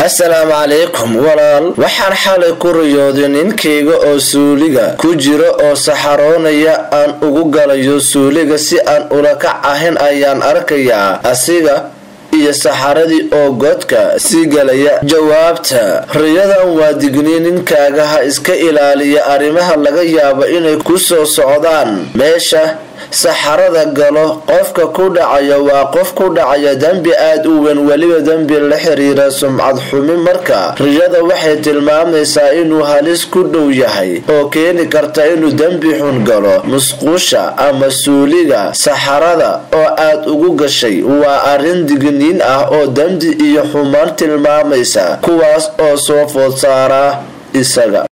assalaamu calaykum walaal waxaan xalay ku riyooday ninkayga oo suuliga ku jira oo saxaroonaya aan ugu galayo suuliga si aan ulakac ahayn ayaan arkayaa asiga iyo saxaradii oo godka sii galaya jawaabta riyadan waa digniin ninkaaga ha iska ilaaliya arrimaha laga yaabo inay ku soo socdaan meesha saxarada galo qofka ku dhacaya waa qof ku dhacaya dembi aada u weyn weliba dembi la xiriira sumcad xumi marka riyada waxay tilmaamaysaa inuu halis ku dhow yahay oo keeni karta inuu dembi xun galo musqusha ama suuliga saxarada oo aad ugu gashay waa arrin digniin ah oo dembi iyo xumaan tilmaamaysa kuwaas oo soo food saara isaga